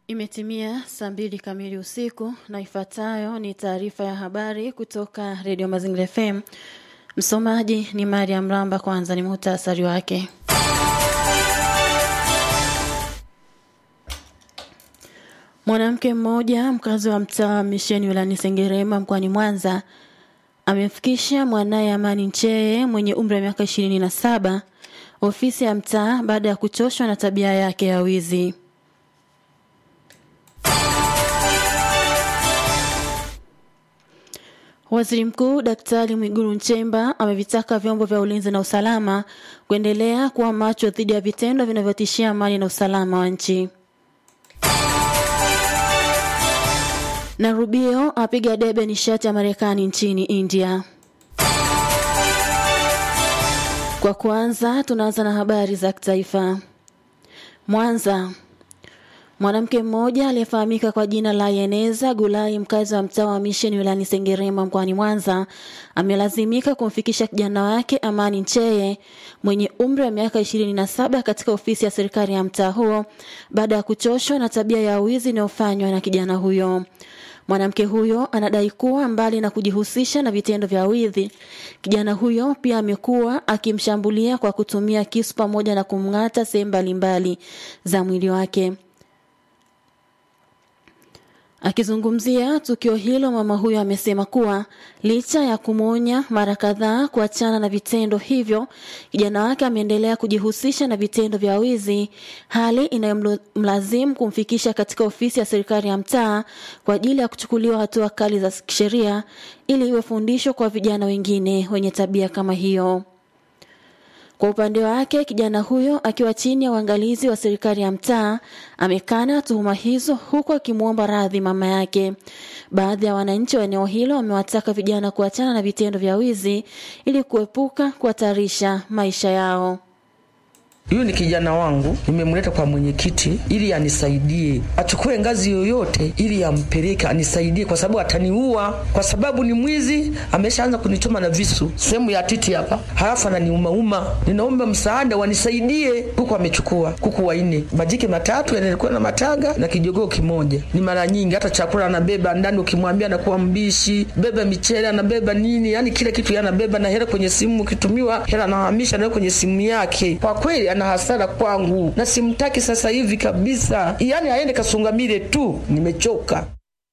Imetimia saa mbili kamili usiku na ifuatayo ni taarifa ya habari kutoka Redio Mazingira FM. Msomaji ni Mariam Ramba. Kwanza ni muhtasari wake. Mwanamke mmoja mkazi wa mtaa wa Misheni wilayani Sengerema mkoani Mwanza amemfikisha mwanaye Amani Ncheye mwenye umri wa miaka ishirini na saba ofisi ya mtaa baada ya kuchoshwa na tabia yake ya wizi. Waziri Mkuu Daktari Mwigulu Nchemba amevitaka vyombo vya ulinzi na usalama kuendelea kuwa macho dhidi ya vitendo vinavyotishia amani na usalama wa nchi. Na Rubio apiga debe nishati ya Marekani nchini India. Kwa kwanza tunaanza na habari za kitaifa. Mwanza. Mwanamke mmoja aliyefahamika kwa jina la Yeneza Gulai, mkazi wa mtaa wa Misheni wilayani Sengerema mkoani Mwanza, amelazimika kumfikisha kijana wake Amani Ncheye mwenye umri wa miaka ishirini na saba katika ofisi ya serikali ya mtaa huo baada ya kuchoshwa na tabia ya wizi inayofanywa na kijana huyo. Mwanamke huyo anadai kuwa mbali na kujihusisha na vitendo vya wizi, kijana huyo pia amekuwa akimshambulia kwa kutumia kisu pamoja na kumng'ata sehemu mbalimbali za mwili wake. Akizungumzia tukio hilo, mama huyo amesema kuwa licha ya kumwonya mara kadhaa kuachana na vitendo hivyo, kijana wake ameendelea kujihusisha na vitendo vya wizi, hali inayomlazimu kumfikisha katika ofisi ya serikali ya mtaa kwa ajili ya kuchukuliwa hatua kali za kisheria ili iwe fundisho kwa vijana wengine wenye tabia kama hiyo. Kwa upande wake kijana huyo akiwa chini ya uangalizi wa serikali ya mtaa amekana tuhuma hizo huku akimwomba radhi mama yake. Baadhi ya wananchi wa eneo hilo wamewataka vijana kuachana na vitendo vya wizi ili kuepuka kuhatarisha maisha yao. Huyu ni kijana wangu, nimemleta kwa mwenyekiti ili anisaidie, achukue ngazi yoyote ili ampeleke anisaidie, kwa sababu ataniua, kwa sababu ni mwizi. Ameshaanza kunichoma na visu sehemu ya titi hapa, halafu ananiumauma. Ninaomba msaada, wanisaidie. Kuku amechukua kuku wanne, majike matatu yanakuwa na matanga na kijogoo kimoja. Ni mara nyingi hata chakula anabeba ndani, ukimwambia anakuwa mbishi. Beba michele, anabeba nini, yani kila kitu yanabeba, na hela kwenye simu, ukitumiwa hela anahamisha nayo kwenye simu yake. Kwa kweli ana hasara kwangu na simtaki sasa hivi kabisa, yaani aende Kasungamile tu, nimechoka.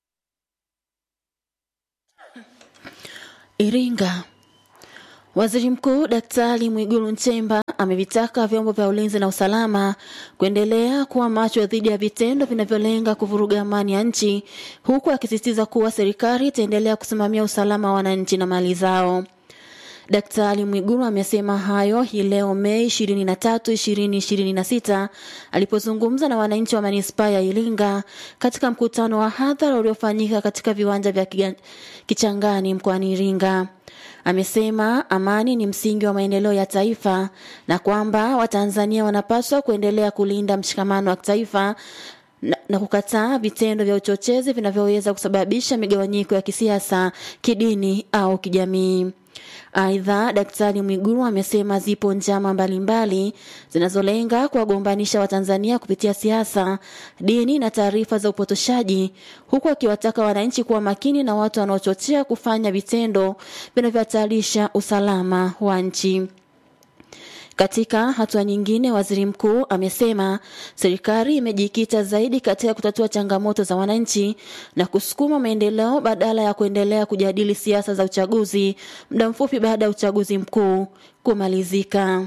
Iringa. Waziri Mkuu Daktari Mwigulu Nchemba amevitaka vyombo vya ulinzi na usalama kuendelea kuwa macho dhidi ya vitendo vinavyolenga kuvuruga amani ya nchi, huku akisisitiza kuwa serikali itaendelea kusimamia usalama wa wananchi na mali zao. Daktari Mwigulu amesema hayo hii leo Mei 23, 2026 alipozungumza na wananchi wa manispaa ya Iringa katika mkutano wa hadhara uliofanyika katika viwanja vya Kichangani mkoani Iringa. Amesema amani ni msingi wa maendeleo ya taifa na kwamba Watanzania wanapaswa kuendelea kulinda mshikamano wa kitaifa na, na kukataa vitendo vya uchochezi vinavyoweza kusababisha migawanyiko ya kisiasa, kidini au kijamii. Aidha, Daktari Mwigulu amesema zipo njama mbalimbali zinazolenga kuwagombanisha Watanzania kupitia siasa, dini na taarifa za upotoshaji, huku akiwataka wananchi kuwa makini na watu wanaochochea kufanya vitendo vinavyohatarisha usalama wa nchi. Katika hatua nyingine, waziri mkuu amesema serikali imejikita zaidi katika kutatua changamoto za wananchi na kusukuma maendeleo badala ya kuendelea kujadili siasa za uchaguzi muda mfupi baada ya uchaguzi mkuu kumalizika.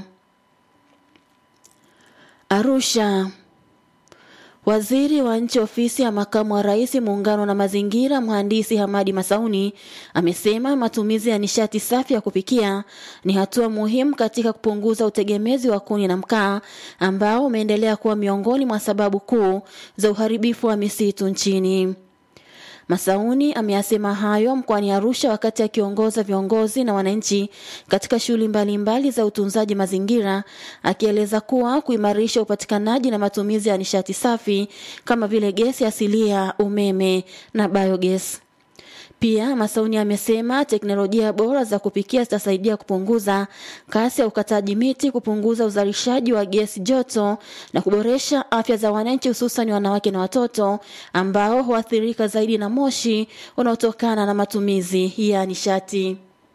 Arusha. Waziri wa nchi ofisi ya makamu wa rais muungano na mazingira, mhandisi Hamadi Masauni amesema matumizi ya nishati safi ya kupikia ni hatua muhimu katika kupunguza utegemezi wa kuni na mkaa ambao umeendelea kuwa miongoni mwa sababu kuu za uharibifu wa misitu nchini. Masauni ameyasema hayo mkoani Arusha wakati akiongoza viongozi na wananchi katika shughuli mbalimbali za utunzaji mazingira, akieleza kuwa kuimarisha upatikanaji na matumizi ya nishati safi kama vile gesi asilia, umeme na biogas. Pia Masauni amesema teknolojia bora za kupikia zitasaidia kupunguza kasi ya ukataji miti, kupunguza uzalishaji wa gesi joto na kuboresha afya za wananchi, hususan wanawake na watoto ambao huathirika zaidi na moshi unaotokana na matumizi ya nishati.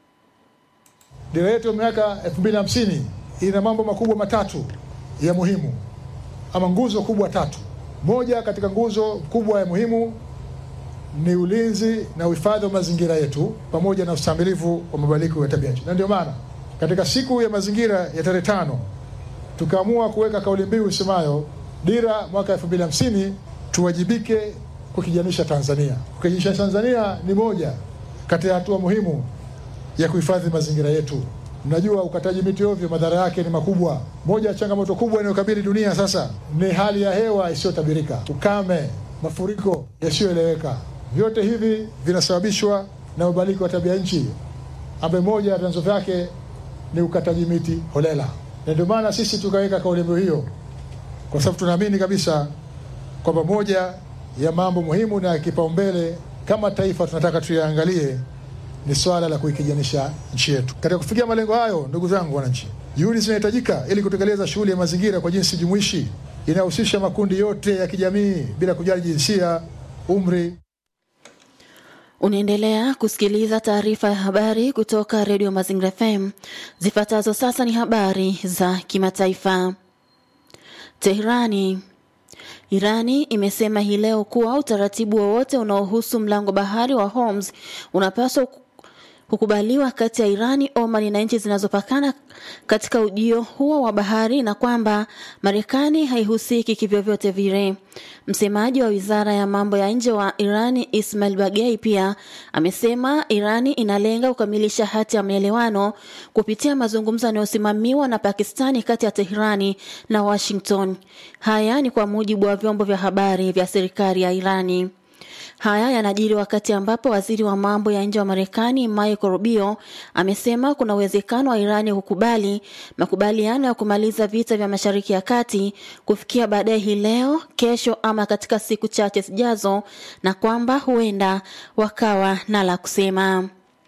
Dira yetu ya miaka 2050 ina mambo makubwa matatu ya muhimu ama nguzo kubwa tatu. Moja katika nguzo kubwa ya muhimu ni ulinzi na uhifadhi wa mazingira yetu pamoja na ustahimilivu wa mabadiliko ya tabia nchi, na ndio maana katika siku ya mazingira ya tarehe tano tukaamua kuweka kauli mbiu isemayo dira mwaka 2050 tuwajibike kukijanisha Tanzania. Kukijanisha Tanzania ni moja kati ya hatua muhimu ya kuhifadhi mazingira yetu. Mnajua ukataji miti ovyo madhara yake ni makubwa. Moja ya changamoto kubwa inayokabili dunia sasa ni hali ya hewa isiyotabirika, ukame, mafuriko yasiyoeleweka. Vyote hivi vinasababishwa na mabadiliko ya tabia nchi, ambaye moja ya vyanzo vyake ni ukataji miti holela, na ndio maana sisi tukaweka kauli mbiu hiyo, kwa sababu tunaamini kabisa kwamba moja ya mambo muhimu na ya kipaumbele kama taifa tunataka tuyaangalie ni swala la kuikijanisha nchi yetu. Katika kufikia malengo hayo, ndugu zangu wananchi, juhudi zinahitajika ili kutekeleza shughuli ya mazingira kwa jinsi jumuishi inayohusisha makundi yote ya kijamii bila kujali jinsia, umri. Unaendelea kusikiliza taarifa ya habari kutoka redio Mazingira FM. Zifuatazo sasa ni habari za kimataifa. Teherani. Irani imesema hii leo kuwa utaratibu wowote unaohusu mlango bahari wa Hormuz unapaswa kukubaliwa kati ya Irani, Oman na nchi zinazopakana katika ujio huo wa bahari na kwamba Marekani haihusiki kivyovyote vile. Msemaji wa wizara ya mambo ya nje wa Irani Ismail Bagei pia amesema Irani inalenga kukamilisha hati ya maelewano kupitia mazungumzo yanayosimamiwa na Pakistani kati ya Teherani na Washington. Haya ni kwa mujibu wa vyombo vya habari vya serikali ya Irani. Haya yanajiri wakati ambapo waziri wa mambo ya nje wa Marekani Michael Rubio amesema kuna uwezekano wa Irani kukubali makubaliano ya kumaliza vita vya Mashariki ya Kati kufikia baadaye hii leo, kesho ama katika siku chache zijazo, na kwamba huenda wakawa na la kusema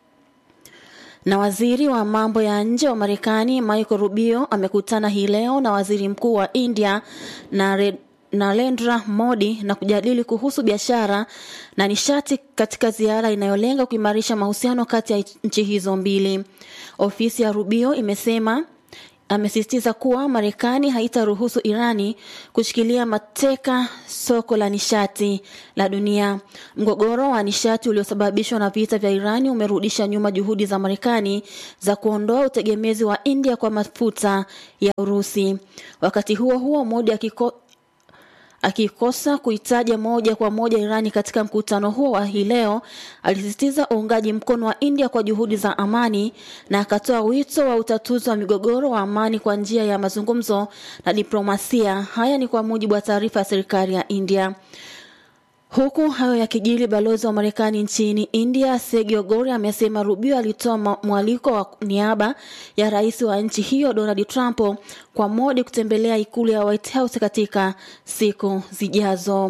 na waziri wa mambo ya nje wa Marekani Michael Rubio amekutana hii leo na waziri mkuu wa India na Narendra Modi na kujadili kuhusu biashara na nishati katika ziara inayolenga kuimarisha mahusiano kati ya nchi hizo mbili. Ofisi ya Rubio imesema amesisitiza kuwa Marekani haitaruhusu Irani kushikilia mateka soko la nishati la dunia. Mgogoro wa nishati uliosababishwa na vita vya Irani umerudisha nyuma juhudi za Marekani za kuondoa utegemezi wa India kwa mafuta ya Urusi. Wakati huo huo, Modi akiko akikosa kuitaja moja kwa moja Irani katika mkutano huo wa hii leo, alisisitiza uungaji mkono wa India kwa juhudi za amani na akatoa wito wa utatuzi wa migogoro wa amani kwa njia ya mazungumzo na diplomasia. Haya ni kwa mujibu wa taarifa ya serikali ya India. Huku hayo yakijiri, balozi wa Marekani nchini India Sergio Gori amesema Rubio alitoa mwaliko wa niaba ya rais wa nchi hiyo Donald Trump kwa Modi kutembelea ikulu ya White House katika siku zijazo.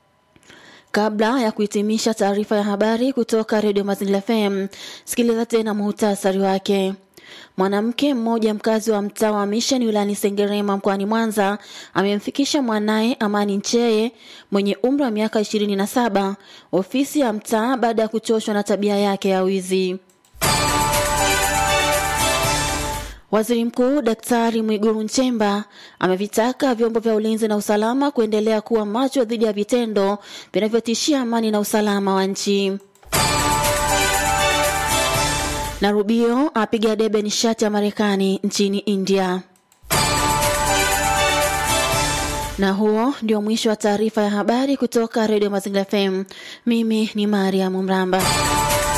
Kabla ya kuhitimisha taarifa ya habari kutoka redio Mazingira FM, sikiliza tena muhtasari wake. Mwanamke mmoja mkazi wa mtaa wa Mission wilayani Sengerema mkoani Mwanza amemfikisha mwanaye Amani Ncheye mwenye umri wa miaka ishirini na saba ofisi ya mtaa baada ya kuchoshwa na tabia yake ya wizi. Waziri Mkuu Daktari Mwigulu Nchemba amevitaka vyombo vya ulinzi na usalama kuendelea kuwa macho dhidi ya vitendo vinavyotishia amani na usalama wa nchi na Rubio apiga debe nishati ya Marekani nchini India. Na huo ndio mwisho wa taarifa ya habari kutoka redio Mazingira FM. Mimi ni Mariam Mramba.